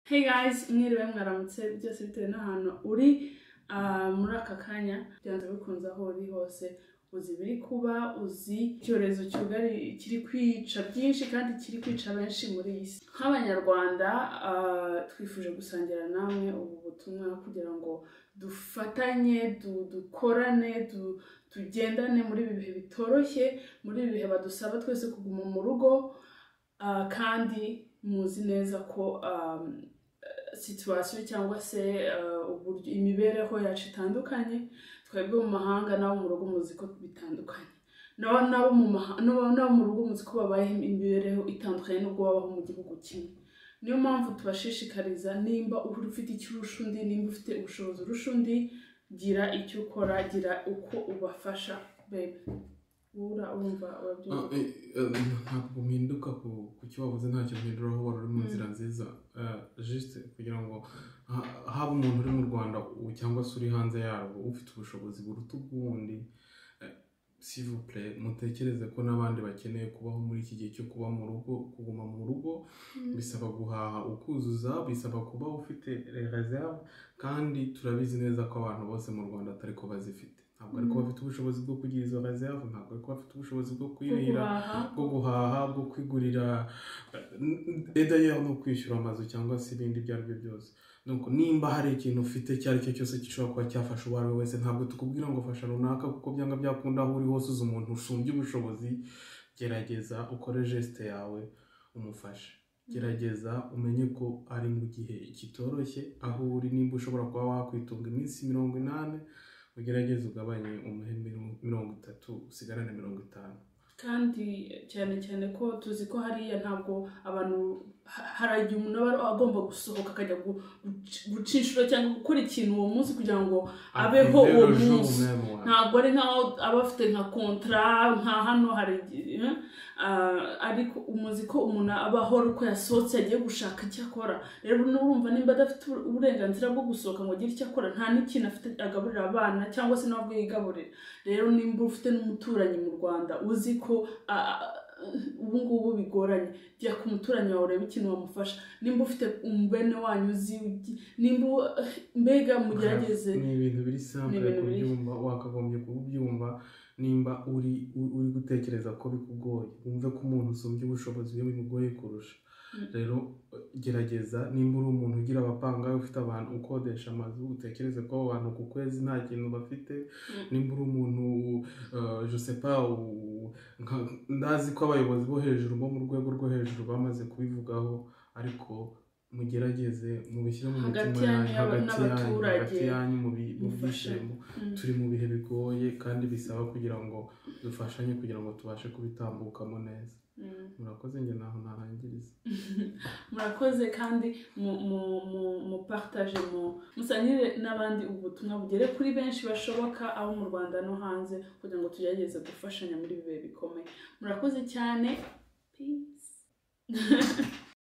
Hey guys, mwiriwe mwaramutse byose bitewe n'ahantu uri ah, muri aka kanya byanze bikunze aho uri hose uzi ibiri kuba uzi icyorezo cyugari kiri kwica byinshi kandi kiri kwica benshi muri iyi si nk'abanyarwanda ah, twifuje gusangira namwe ubu butumwa kugira ngo dufatanye du- dukorane du- tugendane muri ibi bihe bitoroshye muri ibi bihe badusaba twese kuguma mu rugo Ah, kandi muzi neza ko um, situwasiyo cyangwa se ah, uburyo imibereho yacu itandukanye twebwe mu mahanga n'abo mu rugo muzi ko bitandukanye n'abo n'abo mu maha- n'abo- n'abo mu rugo muzi ko babayeho imibereho itandukanye n'ubwo babaho mu gihugu kimwe niyo mpamvu tubashishikariza nimba uri ufite icyo urusha undi nimba ufite ubushobozi urusha undi gira icyo ukora gira uko ubafasha bebe wura urumva Ah, urabyumva eh, eh, ntabwo mpinduka ku ku cyo wavuze ntacyo mpindura aho wari uri mu nzira nziza Eh, juste kugira ngo ha- haba umuntu uri mu rwanda u- cyangwa se uri hanze yarwo ufite ubushobozi buruta ubw'undi eh, s'il vous plaît, mutekereze ko n'abandi bakeneye kubaho muri iki gihe cyo kuba mu rugo kuguma mu rugo bisaba guhaha ukuzuza bisaba kuba ufite reserve kandi turabizi neza ko abantu bose mu rwanda atari ko bazifite ntabwo ariko Mm. bafite ubushobozi bwo kugira izo reserve ntabwo ariko bafite ubushobozi bwo kwirira guhaha bwo guhaha bwo kwigurira edayer no kwishyura amazu cyangwa se ibindi ibyo ari byo byose Nuko nimba hari ikintu ufite icyo ari cyo cyose gishobora kuba cyafasha uwo ari we wese ntabwo tukubwira ngo fasha runaka kuko byanga byakunda aho uri hose uzi umuntu usumbya ubushobozi gerageza ukore geste yawe umufashe gerageza umenye ko ari mu gihe kitoroshye aho uri nimba ushobora kuba wakwitunga iminsi mirongo inani ugerageze ugabanye umuhe mirongo- mirongo itatu usigarane mirongo itanu kandi cyane cyane ko tuzi ko hariya ntabwo abantu ha- hari igihe umuntu aba agomba gusohoka akajya gu- guci- guca inshuro cyangwa gukora ikintu uwo munsi kugira ngo abeho Aviver uwo le jour munsi. même, ouais. ntabwo ari nk'aho aba afite nka kontara nka hano hari igihe, ah, ariko umuzi ko umuntu aba ahora uko yasohotse yagiye gushaka icyo akora rero n'urumva nimba adafite uburenganzira bwo gusohoka ngo agire icyo akora nta n'ikintu afite agaburira abana cyangwa se ntabwo yigaburira rero nimba ufite n'umuturanyi mu rwanda uzi ko ah, ah, ubu ngubu bigoranye jya ku muturanyi wawe urebe ikintu wamufasha nimba ufite umubene wanyu uzi ugi- nimba u- mbega mugerageze ni ibintu biri simple ibintu biri- kubyumva wakagombye kubyumva nimba uri u- uri gutekereza ko bikugoye wumve ko umuntu usumbya ubushobozi iyo bimugoye kurusha Mm. rero gerageza nimba uri umuntu ugira abapanga ufite abantu ukodesha amazu utekereze ko abo bantu ku kwezi nta kintu bafite Mm. nimba uri umuntu uh, je sais pas u- nka- ndazi ko abayobozi bo hejuru bo mu rwego rwo hejuru bamaze kubivugaho ariko mugerageze mubishyire mu Hagati mitima yanyu yanyu hagati yanyu hagati n'abaturage. yanyu mu bi- mu Mufashe. byishimo Mm. turi mu bihe bigoye kandi bisaba kugira ngo dufashanye kugira ngo tubashe kubitambukamo neza Mm. murakoze njye naho narangiriza murakoze kandi mu- mu- mu- mupartage mu musangire n'abandi ubutumwa bugere kuri benshi bashoboka abo mu rwanda no hanze kugira ngo tugerageze gufashanya muri ibi bihe bikomeye murakoze cyane peace